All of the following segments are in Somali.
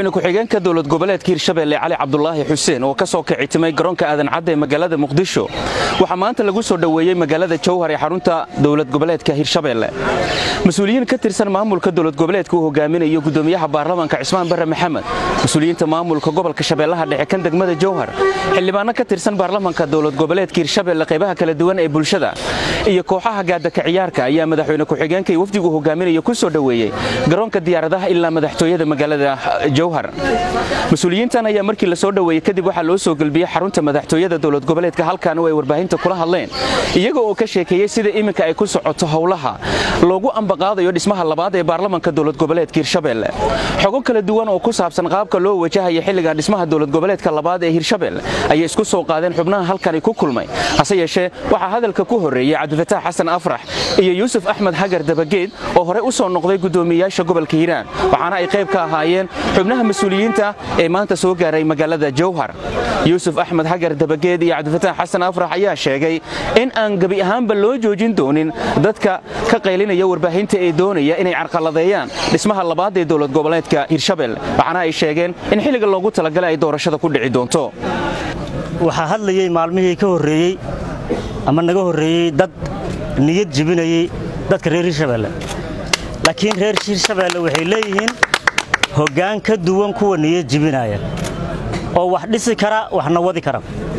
madaxweyne ku-xigeenka dowlad goboleedka hirshabeelle cali cabdulaahi xuseen oo ka soo kicitimay garoonka aadan cadda ee magaalada muqdisho waxaa maanta lagu soo dhoweeyey magaalada jowhar ee xarunta dowlad goboleedka hirshabeelle mas-uuliyiin ka tirsan maamulka dowlad goboleedka uu hogaaminayo gudoomiyaha baarlamaanka cismaan barre maxamed mas-uuliyiinta maamulka gobolka shabeellaha dhexe kan degmada jowhar xildhibaano ka tirsan baarlamaanka dowlad goboleedka hirshabeelle qaybaha kala duwan ee bulshada iyo kooxaha gaadaka ciyaarka ayaa madaxweyne ku-xigeenka iyo wafdigu hogaaminayo ku soo dhoweeyey garoonka diyaaradaha ilaa madaxtooyada magaalada jowhar mas-uuliyiintan ayaa markii la soo dhoweeyey kadib waxaa loo soo gelbiyey xarunta madaxtooyada dowlad goboleedka halkan oo ay warbaahinta kula hadleen iyaga oo ka sheekeeyey sida iminka ay ku socoto howlaha loogu ambaqaadayo dhismaha labaad ee baarlamaanka dowlad goboleedka hirshabeelle xogo kala duwan oo ku saabsan qaabka loo wajahaya xilligan dhismaha dowlad goboleedka labaad ee hirshabeelle ayay isku soo qaadeen xubnaha halkani ku kulmay hase yeeshee waxaa hadalka ku horreeyey cabdifataax xasan afrax iyo yuusuf axmed hagar dabageed oo horey u soo noqday gudoomiyayaasha gobolka hiiraan waxaana ay qayb ka ahaayeen xubnaha mas-uuliyiinta ee maanta soo gaaray magaalada jowhar yuusuf axmed hagar dabageed iyo cabdifataax xasan afrax ayaa sheegay in aan gebi ahaanba loo joojin doonin dadka ka qaylinaya warbaahinta ee doonaya inay carqaladeeyaan dhismaha labaad ee dowlad goboleedka hirshabelle waxaana ay sheegeen in xilliga loogu talagalay ay doorashada ku dhici doonto waxaa hadlayey maalmihii ka horreeyey ama naga horreeyey dad niyad jebinayey dadka reer hirshabeelle laakiin reer hirshabeelle waxay leeyihiin hoggaan ka duwan kuwa niyad jebinaya oo wax dhisi kara waxna wadi kara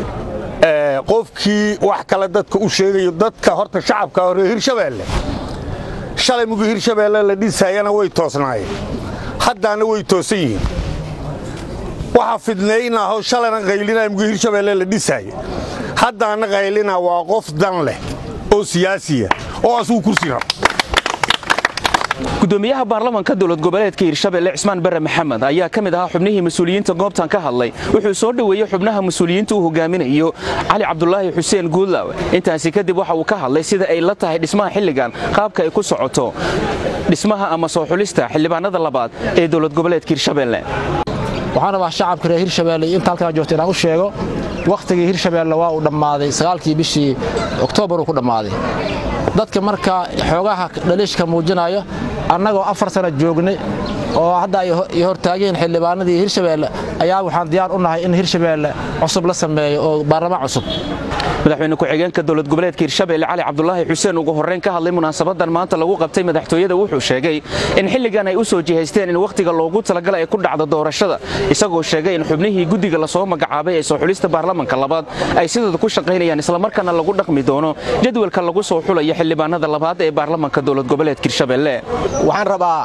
qofkii wax kale dadka u sheegayo dadka horta shacabka hore hirshabeelle shalay mugi hirshabeelle la dhisayana way toosnaayeen haddaana way toosan yihiin waxa fidnaynaaho shalayna qaylinaya mugi hirshabeelle la dhisaayo haddaana qaylina waa qof dan leh oo siyaasiya oo asugu kursi raba gudoomiyaha baarlamaanka dowlad goboleedka hirshabelle cismaan barre maxamed ayaa ka mid ahaa xubnihii mas-uuliyiinta goobtan ka hadlay wuxuu soo dhoweeyey xubnaha mas-uuliyiinta uu hogaaminayo cali cabdulaahi xuseen guudlaaw intaasi kadib waxa uu ka hadlay sida ay la tahay dhismaha xilligan qaabka ay ku socoto dhismaha ama soo xulista xildhibaanada labaad ee dowlad goboleedka hirshabelle waxaan rabaa shacabka reer hirshabeelle iyo inta halkaan joogta inaan u sheego wakhtigii hirshabeelle waa uu dhammaaday sagaalkii bishii oktoobar uu ku dhammaaday dadka marka xoogaha dhaliishka muujinaya annagoo afar sana joognay oo hadda ay hortaageen xildhibaanadii hirshabeelle ayaa waxaan diyaar u nahay in hirshabeelle cusub la sameeyo oo baarlamaan cusub madaxweyne ku-xigeenka dowlad goboleedka hirshabelle cali cabdulaahi xuseen ugu horreyn ka hadlay munaasabadan maanta lagu qabtay madaxtooyada wuxuu sheegay in xilligan ay u soo jihaysteen in wakhtiga loogu talagalay ay ku dhacdo doorashada isagoo sheegay in xubnihii guddiga lasoo magacaabay ee soo xulista baarlamanka labaad ay sidooda ku shaqaynayaan islamarkaana lagu dhaqmi doono jadwalka lagu soo xulayo xildhibaanada labaad ee baarlamanka dowlad goboleedka hirshabelle waxaan rabaa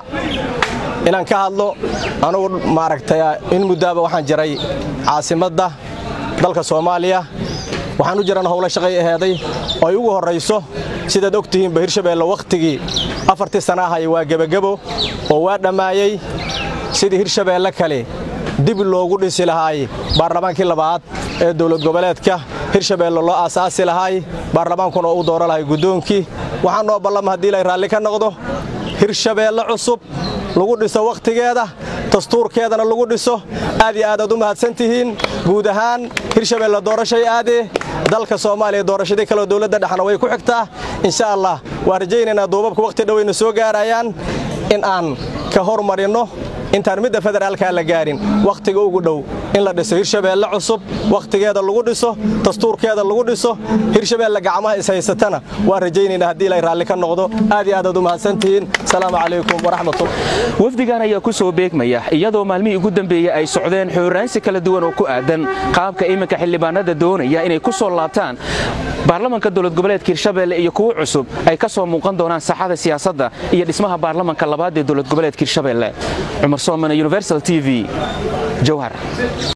inaan ka hadlo anugu maaragtay in muddaaba waxaan jiray caasimadda dalka soomaaliya waxaan u jiran howlo shaqay aheeday oo ay ugu horrayso sidaad og tihiinba hirshabeelle wakhtigii afartii sana ahay waa gebagebo oo waa dhammaayey sidii hirshabeelle kale dib loogu dhisi lahaay baarlamaankii labaad ee dowlad goboleedka hirshabeelle loo aasaasi lahaay baarlamaankuna uu dooro lahay guddoonkii waxaa noo ballama haddii lay raalli ka noqdo hirshabeelle cusub lagu dhiso wakhtigeeda dastuurkeedana lagu dhiso aad iyo aadaad u mahadsan tihiin guud ahaan hirshabeelle doorashay aadee dalka soomaaliya doorashadii kaleo dowladda dhexna way ku xigtaa insha allah waan rajaynaynaa duubabka wakhti dhowayna soo gaarayaan in aan ka hormarinno intaan midda federaalkaa la gaarin wakhtiga ugu dhow in la dhiso hirshabeelle cusub wakhtigeeda lagu dhiso dastuurkeeda lagu dhiso hirshabeelle gacmaha ishaysatana waan rajaynaynaa haddii lay raalli ka noqdo aad iyo aadaad u mahadsantihiin asalaamu calaykum waraxmatullah wafdigan ayaa ku soo beegmaya iyadoo maalmihii ugu dambeeyey ay socdeen xooraansi kala duwan oo ku aadan qaabka iminka xildhibaanada doonaya inay ku soo laabtaan baarlamanka dowlad goboleedka hirshabelle iyo kuwo cusub ay ka soo muuqan doonaan saxada siyaasadda iyo dhismaha baarlamanka labaad ee dowlad goboleedka hirshabelle cumar soomane universal t v jowhar